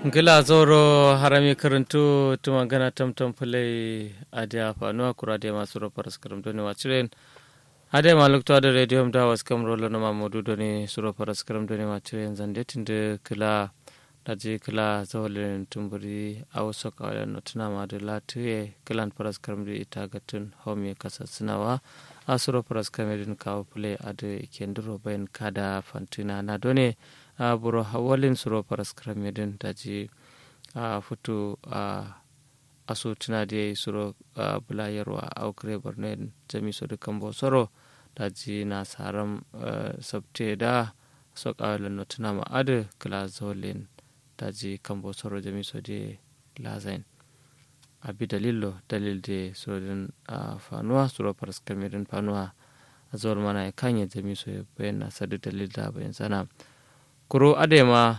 gila zoro harami karantu tuma gana tamtam fulai adia fanuwa kura da masu rofar skaram doni wachiren ade maluk to da radio da was kam rolo na mamudu doni suro par skaram doni wachiren zande tinde kila daji kila zawalin tumburi aw soka wala notuna ma da latuye kilan par skaram di ita gatun homi kasa sinawa asuro par skaram din kawo fulai ade kenduro bayan kada fantina na doni a buro hawalin suro paras kramedin daji a futu a aso tuna da suro a bulayarwa a ukre borno jami so da kambo soro daji na saram sabte da so kawalin no tuna ma adu kala zolin daji kambo soro jami so da lazain abi dalilo dalil de suro din fanuwa suro paras kramedin fanuwa a zuwar mana ya kanya jami so ya bayyana sadu dalil da bayan sana kuro adema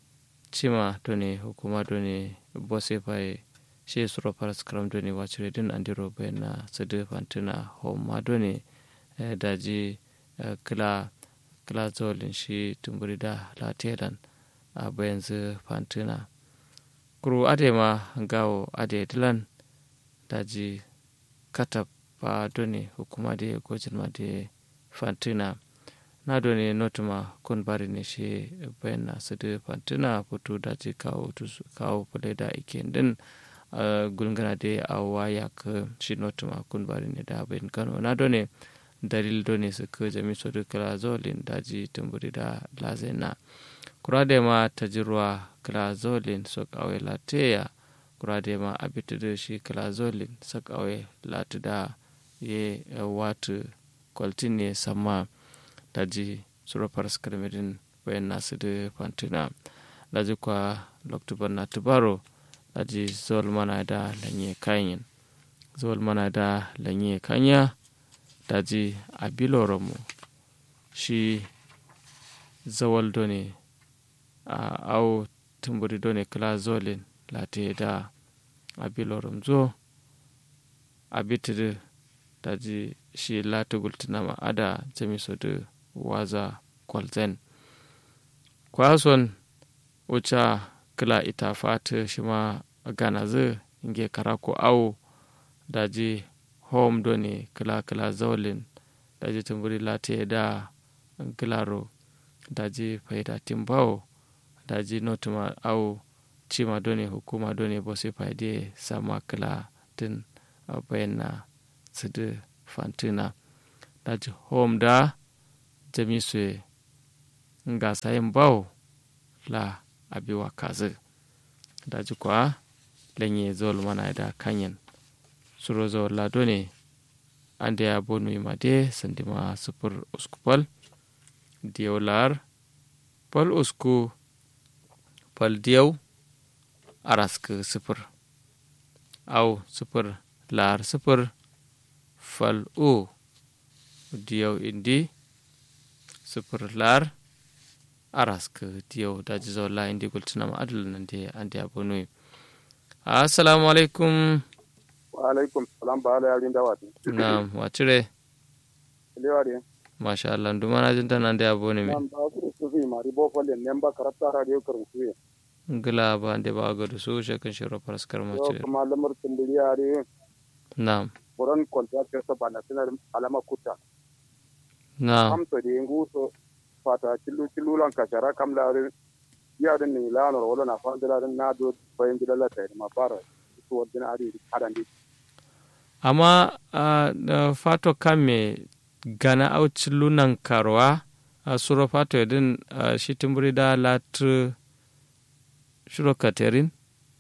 cima doni hukuma doni bose pai she suro paras kram doni wacire din andiro bena sede fantina homa doni daji kila kila zolin shi tumburi da latedan a bayan zu fantina kuro adema gawo ade dilan daji katab pa doni hukuma de gojin ma de fantina na doni notuma kun bari ne shi bayan na su da fantina fito da ce kawo kawo fule da ike din gulgana da a waya ka shi notuma kun bari ne da bayan kano na doni dalil doni su ka jami su da kala zolin daji tumburi da lazena kura da ma ta jirwa kala zolin su kawai lateya kura da ma abita da shi kala zolin su kawai latu da ye watu kwaltin ne sama daji surafar skarmedin bayan nasu da fantina daji kwa loktubar na tubaro daji zuwal mana da lanye kanyin zuwal mana da lanye kanya daji a biloromu shi zawal done a au tumburi done kala zolin late da a bilorom zo a bitir daji shi lati gultinama ada jamiso da waza kwalzen kwason wuce kila ita fata shi ma gana zai inge karako awo daji home doni kila kila zaulin daji tumburi lati da kilaro daji faida timbawo daji notuma awo cima doni hukuma doni bosi faide sama kila tin bayan na sidi fantina daji home da jami sue nga sayin bawo la abiwa kazi daji kwa lenye zol mana da kanyen suro zo la done ande ya bonu ima de sandima super uskupal diyaw lar pal usku pal diyaw arask super aw super lar super fal u diyaw indi sifir lar arask diyaw daji zo la indi gultinama adul nande andi abonui assalamu alaikum wa alaikum salam ba ala yarin dawati na'am wacire lewari masha Allah nduma na jinta nande aboni mi nam ba ku su fi mari bo folle nemba karata radio karu su ngila ba ande ba godo su shekan shiro paraskar yo macire kuma lamar tumbiri yare na'am buran contractor sa bana sinar alama kuta na'am am to de nguso fata killu killu lan kashara kam la ya den ni la no wala na fa dala na do bayin dala ta ma fara su wadina ari adandi amma uh, da fato kame gana auci lunan karwa a suro fato yadin uh, shi timburi da latu shiro katerin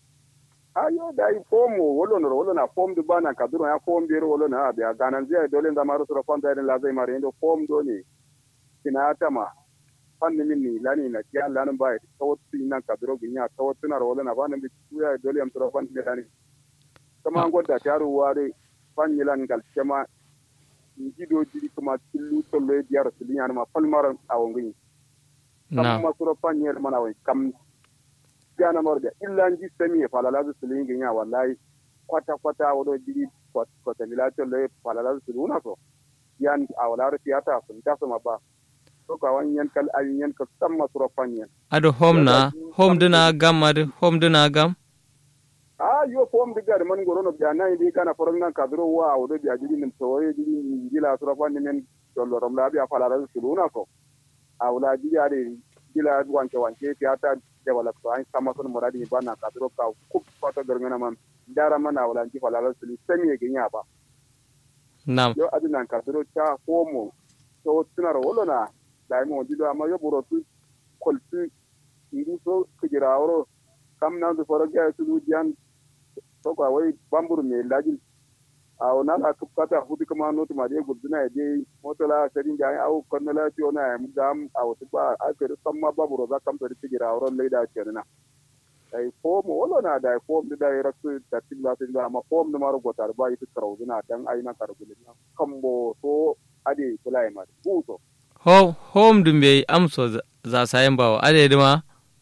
ayo da yi fomu wolo no wolo na fom du bana kaduro ya fom biro wolo na abi ganan zai dole da maru sura fam da la zai mare ndo fom do ne kina tama fanni min ni lani na kiya lanin ba ya tawattu ina kaduro ginya tawattu na wolo na bana bi tuya dole am sura fam da lani kama an godda taru ware fanni lan gal kema jido jiri kuma killu tollo diyar sulinya ma falmar awon na kam masuro fanni mana wai kam gana morda illa nji semi e falalazu silingi nya wallahi kwata kwata wodo jiri kwata milato le falalazu siluna so yan awlar tiyata sun ta sama ba to ka wan yan kal an yan ka samma suro fanyen ado home na home dina gam madu home dina gam a yo fom diga de man gorono biya nan di kana foron nan kadro wa o do biya jidi nim to ye jidi ni jila sura fa ni men dollo rom la biya fala ran suluna ko a wala jidi ari jila wanke wanke tiyata develop to an sama sun muradi ba na kadro ka kup fata garngana man dara mana wala ji fala ran sulu sami ye ginya ba nam yo adina kadro cha homo to tunaro wolona dai mo dido amma yo buro tu koltu ndu so kujira woro kam na du foro ga su dian to ko wai bamburu me lajin a ona la kupata hudu kama no to mari guduna de moto la serin ja au kono la ti ona am gam au to ba a ke samma baburo za kam to kujira woro le da kenna ai fom wolo na da fom da da raktu da tilla tilla amma fom da maro gotar ba ita karawuna dan aina karabulin kambo so ade kulai ma buto Ho- home dum be amso za- za sayen bawo ade dima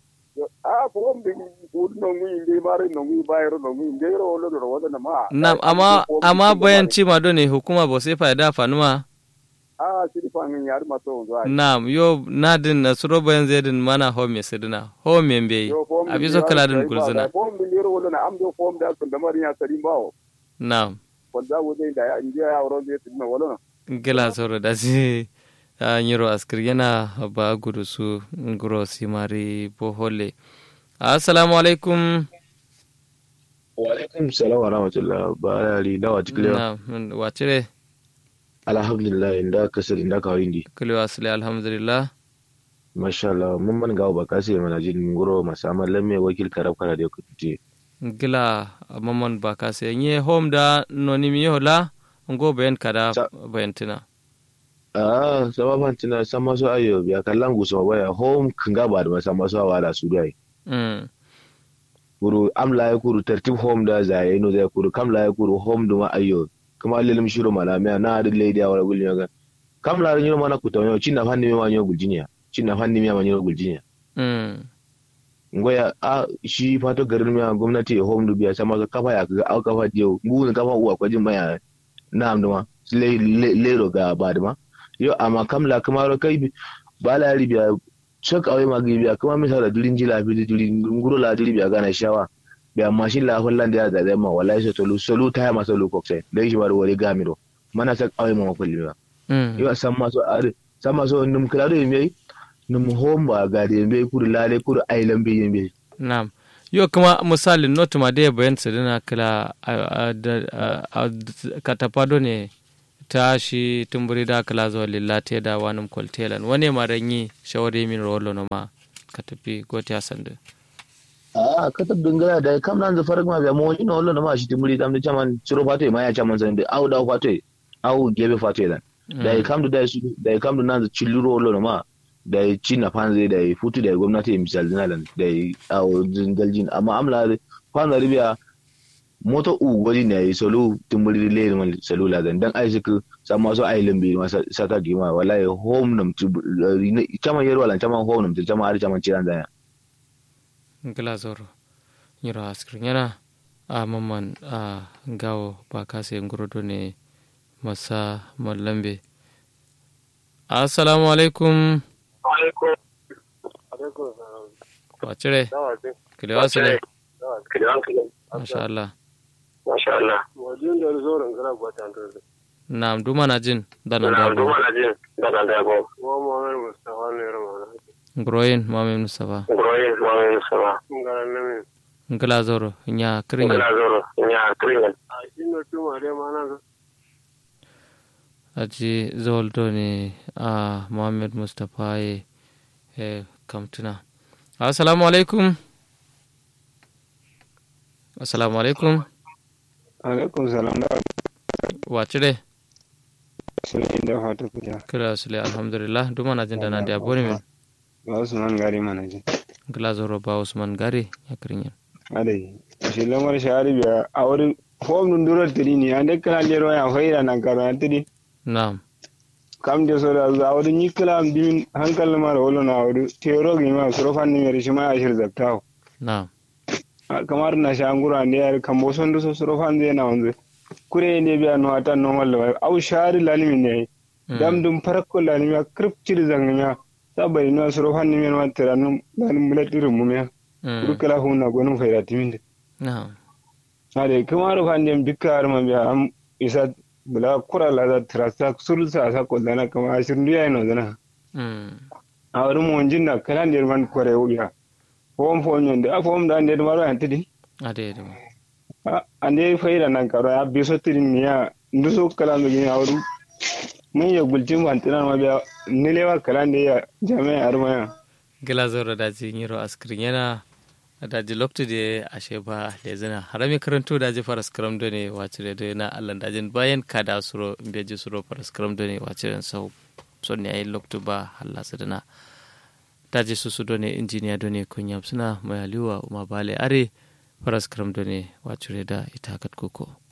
a fom de bud no ngi de mare no ngi bayro no ngi de ro lo ro wala na ma nam amma amma bayan cima do ne hukuma bo sai faida fanuma a siri fa ngi yar ma to zo ai nam yo nadin na suro bayan zedin mana home sidina home be abi so kala din gulzina fom de ro wala na am do fom da sun da mari ya sari bawo nam wanda wo de da ya inje ya ro de tin wala na gila soro da si a nyiro askir yana ba gudu su nguro simari bohole assalamu alaikum Walaikum salam wa rahmatullah ba ali dawa tiklewa na wacire alhamdulillah inda kasar inda ka windi kulewa asali alhamdulillah masha Allah mun man gawo ba kasi mana jin ngoro masama lamme wakil karab kara da kutte gila mamman ba ka sai nye home da noni mi yola ngo bayan kada Sa- bayantina ah sama fantina sama so ayo biya kallan guso waya home kinga ba da sama so wala su dai mm kuru am la ya kuru tartib home da zaye no zai kuru kam la ya kuru home duma ayo kuma lelim shiro malamiya na da lady wala gulnya ga kam la nyiro mana kutonyo cinna fanni mi wanyo guljinya cinna fanni mi wanyo guljinya mm ngoya a shi fato garin miya gwamnati ya home dubiya sama ka kafa ya ga au kafa diyo ngun kafa uwa kwa jin maya na amduma le le lero ga baduma yo amma kamla kamaro kai bi- bala ribiya shak awai magi biya kuma misala durin jila bi durin nguro la duri biya gana shawa biya mashin la holland ya da ma wallahi so tolu solu ta ma solu kokse dai shi war wori gamiro mana sak awai ma kulli biya mm yo samma so are samma so num klado yemi num homba ga de yemi kuru lale kuru ailan bi yemi Naam. Yo kuma misali notu ma dai bayan su dina kila a- a- da- a- a- katapado ne ta shi tumburi da kila zuwa lillate da wani kwaltelan wani ma ranyi shawari min rolo na ma ka tafi goti a sandu. a ka tab dingala da kam nan da farak ma biya mo ino lo na ma shi timuri dam da chaman chiro fato ma ya chaman san da au da fato au gebe fato dan da ya kam da da su da ya kam da nan da chilluro lo na ma da ya ci na fanze da ya futu da ya gwamnati ya misal dinalan da ya au dingaljin amma amla kwana ribiya moto u gwadi ne ya solo timuri le man salula dan dan ai suka sama so ai lambi ma sata gima wallahi home nam chaman yerwa lan chaman home nam chaman har chaman ciran dan Gila zoro. Nyiro askirin yana a mamman a gawo ba ka sai ngurudu ne masa mallambe. Assalamu alaikum. alaikum Wacire, alaikum kilewa su ne. kidan Masha Allah. masha Allah wajen da zoron gara gwata da Naam, duma na jin dana na da duma na jin daga da go wa muhammad mustafa ne ramana Groyin Mami Mustafa. groyin muhammad mustafa ngara nami Ngila zoro, nya kirin ngala zoro nya kringen a ino tuma de mana aji zoldo ne a Muhammad Mustapha ye e kamtuna. Assalamu alaikum. Assalamu alaikum. alaikum salam da Wacire, sunan da fata kuja kira sule alhamdulillah, duma na jin dana da aboni min. ba su man gari mana ji Ngila zoro ba Usman Gari ya kirin yin. adai shi lamar shahari biya a wurin fom nun durar tiri ne an dai kala lero ya faida nan karo an tiri Naam, kam de so da za wurin yi kala bimin hankali ma da wolo na wurin tero gi ma suro fan ni shi ma ya shir zaktawo naam, kamar na sha ngura ne yar kan bo son so suro fan zai na wanzu kure ne biya no ata no mallo au shahari lalimi ne dam dum farakko lalimi ya krip ciri zangnya sabari no suro fan ni men wa tiranum dan mulatirin mu ya Mm. kuru kala hunna gonum fayda timinde na'am ade kamaro fandem dikka har ma biya am isa bula kura la da trasa sulsa sa ko dana kama ashirndu ya no dana Mm. awru mo jinna kala nder man kore ubiya fom fom nyonde a fom da nder maro antidi ade de a ande fayda nan karo ya biso tidin niya nduso kala ndo gini awru mun ya gultin fantina ma biya nilewa kala inde ya jami'a armaya gila zoro daji nyiro askrin yana daji loktude ashe ba lezina harami karanto daji faras karam do ne wacire do na allan dajin bayan kada suro mbeji suro faras karam do ne wacire sau sonni ay loktu ba halla sadana daji susu do ne injiniya do ne kunyam suna mayaliwa uma bale are faras karam do ne wacire da ita kat koko